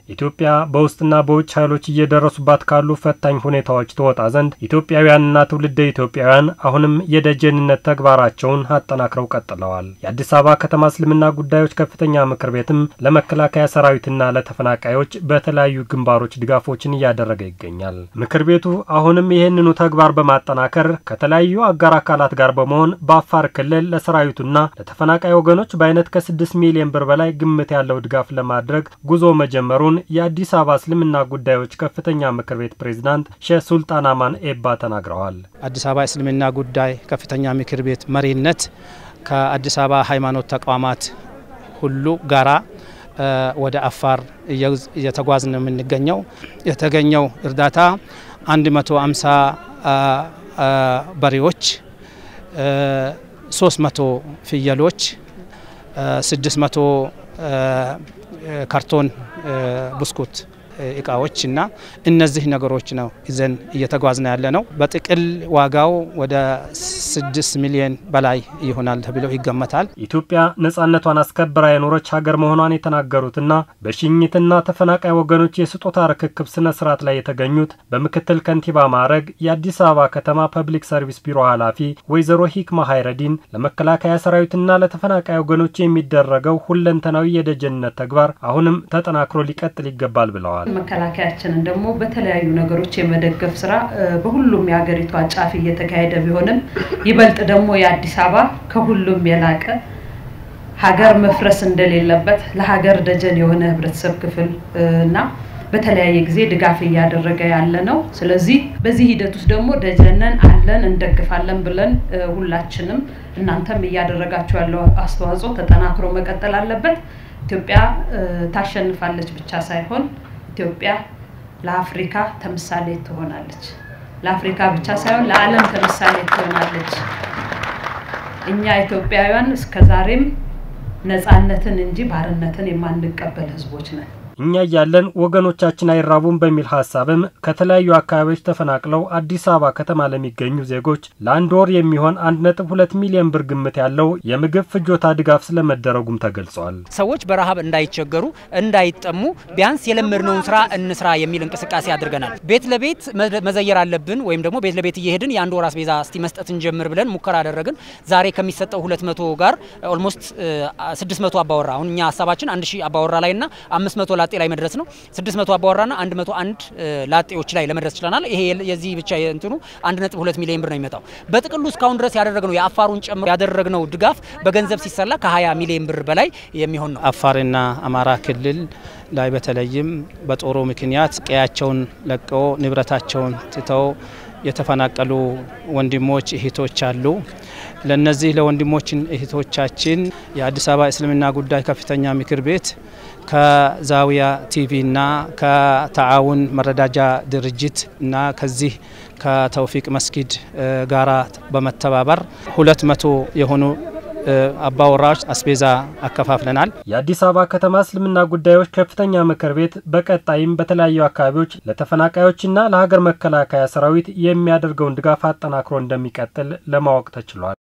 ኢትዮጵያ በውስጥና በውጭ ኃይሎች እየደረሱባት ካሉ ፈታኝ ሁኔታዎች ትወጣ ዘንድ ኢትዮጵያውያንና ትውልደ ኢትዮጵያውያን አሁንም የደጀንነት ተግባራቸውን አጠናክረው ቀጥለዋል። የአዲስ አበባ ከተማ እስልምና ጉዳዮች ከፍተኛ ምክር ቤትም ለመከላከያ ሰራዊትና ለተፈናቃዮች በተለያዩ ግንባሮች ድጋፎችን እያደረገ ይገኛል። ምክር ቤቱ አሁንም ይህንኑ ተግባር በማጠናከር ከተለያዩ አጋር አካላት ጋር በመሆን በአፋር ክልል ለሰራዊቱና ለተፈናቃይ ወገኖች በአይነት ከስድስት ሚሊዮን ብር በላይ ግምት ያለው ድጋፍ ለማድረግ ጉዞ መጀመሩን የአዲስ አበባ እስልምና ጉዳዮች ከፍተኛ ምክር ቤት ፕሬዝዳንት ሼህ ሱልጣን አማን ኤባ ተናግረዋል። አዲስ አበባ እስልምና ጉዳይ ከፍተኛ ምክር ቤት መሪነት ከአዲስ አበባ ሃይማኖት ተቋማት ሁሉ ጋራ ወደ አፋር እየተጓዝን ነው የምንገኘው። የተገኘው እርዳታ 150 በሬዎች፣ 300 ፍየሎች፣ 600 ካርቶን ብስኩት እቃዎች እና እነዚህ ነገሮች ነው ይዘን እየተጓዝነ ያለ ነው። በጥቅል ዋጋው ወደ ስድስት ሚሊዮን በላይ ይሆናል ተብሎ ይገመታል። ኢትዮጵያ ነጻነቷን አስከብራ የኖረች ሀገር መሆኗን የተናገሩትና በሽኝትና ተፈናቃይ ወገኖች የስጦታ ርክክብ ስነ ስርዓት ላይ የተገኙት በምክትል ከንቲባ ማዕረግ የአዲስ አበባ ከተማ ፐብሊክ ሰርቪስ ቢሮ ኃላፊ ወይዘሮ ሂክማ ሀይረዲን ለመከላከያ ሰራዊትና ለተፈናቃይ ወገኖች የሚደረገው ሁለንተናዊ የደጀንነት ተግባር አሁንም ተጠናክሮ ሊቀጥል ይገባል ብለዋል። መከላከያችንን ደግሞ በተለያዩ ነገሮች የመደገፍ ስራ በሁሉም የሀገሪቷ ጫፍ እየተካሄደ ቢሆንም ይበልጥ ደግሞ የአዲስ አበባ ከሁሉም የላቀ ሀገር መፍረስ እንደሌለበት ለሀገር ደጀን የሆነ ህብረተሰብ ክፍል እና በተለያየ ጊዜ ድጋፍ እያደረገ ያለ ነው። ስለዚህ በዚህ ሂደት ውስጥ ደግሞ ደጀነን አለን እንደግፋለን ብለን ሁላችንም እናንተም እያደረጋችሁ ያለው አስተዋጽኦ ተጠናክሮ መቀጠል አለበት። ኢትዮጵያ ታሸንፋለች ብቻ ሳይሆን ኢትዮጵያ ለአፍሪካ ተምሳሌ ትሆናለች። ለአፍሪካ ብቻ ሳይሆን ለዓለም ተምሳሌ ትሆናለች። እኛ ኢትዮጵያውያን እስከዛሬም ነፃነትን እንጂ ባርነትን የማንቀበል ህዝቦች ነን። እኛ እያለን ወገኖቻችን አይራቡም በሚል ሀሳብም ከተለያዩ አካባቢዎች ተፈናቅለው አዲስ አበባ ከተማ ለሚገኙ ዜጎች ለአንድ ወር የሚሆን አንድ ነጥብ ሁለት ሚሊዮን ብር ግምት ያለው የምግብ ፍጆታ ድጋፍ ስለመደረጉም ተገልጿል። ሰዎች በረሃብ እንዳይቸገሩ፣ እንዳይጠሙ ቢያንስ የለመድነውን ስራ እንስራ የሚል እንቅስቃሴ አድርገናል። ቤት ለቤት መዘየር አለብን ወይም ደግሞ ቤት ለቤት እየሄድን የአንድ ወር አስቤዛ እስቲ መስጠት እንጀምር ብለን ሙከራ አደረግን። ዛሬ ከሚሰጠው ሁለት መቶ ጋር ኦልሞስት ስድስት መቶ አባወራ አሁን እኛ ሀሳባችን አንድ ሺህ አባወራ ላይ ና አምስት መቶ ላጤ ላይ መድረስ ነው። 600 አባወራና 101 ላጤዎች ላይ ለመድረስ ችለናል። ይሄ የዚህ ብቻ እንትኑ 1.2 ሚሊዮን ብር ነው የሚመጣው። በጥቅሉ እስካሁን ድረስ ያደረግነው የአፋሩን ጨምሮ ያደረግነው ድጋፍ በገንዘብ ሲሰላ ከ20 ሚሊዮን ብር በላይ የሚሆን ነው። አፋርና አማራ ክልል ላይ በተለይም በጦሩ ምክንያት ቀያቸውን ለቀው ንብረታቸውን ትተው የተፈናቀሉ ወንድሞች እህቶች አሉ። ለነዚህ ለወንድሞችን እህቶቻችን የአዲስ አበባ እስልምና ጉዳይ ከፍተኛ ምክር ቤት ከዛዊያ ቲቪ እና ከተዓውን መረዳጃ ድርጅት እና ከዚህ ከተውፊቅ መስጊድ ጋራ በመተባበር ሁለት መቶ የሆኑ አባወራዎች አስቤዛ አከፋፍለናል። የአዲስ አበባ ከተማ እስልምና ጉዳዮች ከፍተኛ ምክር ቤት በቀጣይም በተለያዩ አካባቢዎች ለተፈናቃዮችና ለሀገር መከላከያ ሰራዊት የሚያደርገውን ድጋፍ አጠናክሮ እንደሚቀጥል ለማወቅ ተችሏል።